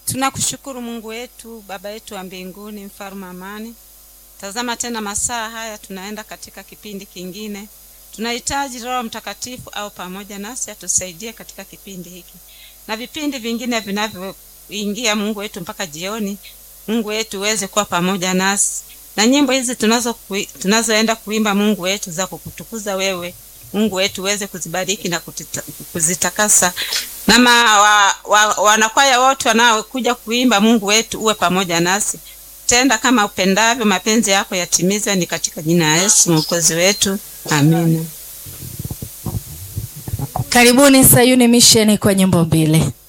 Tunakushukuru Mungu wetu, Baba yetu wa mbinguni, mfalme amani. Tazama tena masaa haya, tunaenda katika kipindi kingine. Tunahitaji Roho Mtakatifu au pamoja nasi atusaidie katika kipindi hiki na vipindi vingine vinavyoingia, Mungu wetu, mpaka jioni. Mungu wetu uweze kuwa pamoja nasi na nyimbo hizi tunazo kui, tunazoenda kuimba Mungu wetu za kukutukuza wewe Mungu wetu uweze kuzibariki na kutita, kuzitakasa na ma, wa, wa, wanakwaya wote wanaokuja kuimba Mungu wetu uwe pamoja nasi, tenda kama upendavyo, mapenzi yako yatimizwe, ni katika jina la Yesu mwokozi wetu, amina. Karibuni Sayuni Mission kwa nyimbo mbili.